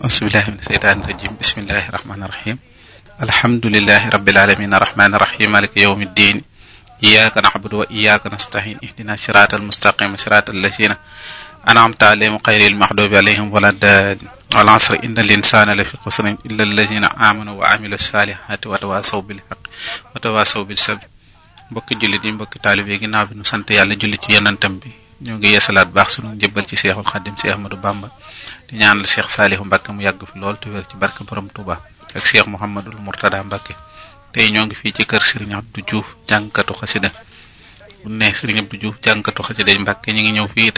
auzubillahi min seytaani rajim bismillahi rahmaani rahim alhamdulilahi rabbil alamin arrahmani rahim maliki yawmi ddin iyyaka na'budu wa iyyaka nasta'in ihdina siratal mustaqim siratal lazina an'amta alayhim ghayril maghdubi alayhim waladdallin wal asri innal insana lafi khusrin illa allazina amanu wa amilu salihati wa tawasaw bil haqqi wa tawasaw bis sabr mbokki jullit yi mbokki taalibe yi ginnaaw bi nu sant yàlla julli ci yonentam bi ñoo ngi yeesalaat baax sunu njëbbal ci seexul xaddim si ahmadou bamba di ñaanal seex saalihu mbàkke mu yàgg fi lool te wér ci barke borom tuuba ak seex muhammadul murtada mbàkke tey ñoo ngi fii ci kër sëriñ abdou diouf jàngkatu xasida bu ne sëriñ abdou diouf jàngkatu xasida mbàkke ñu ngi ñëw fii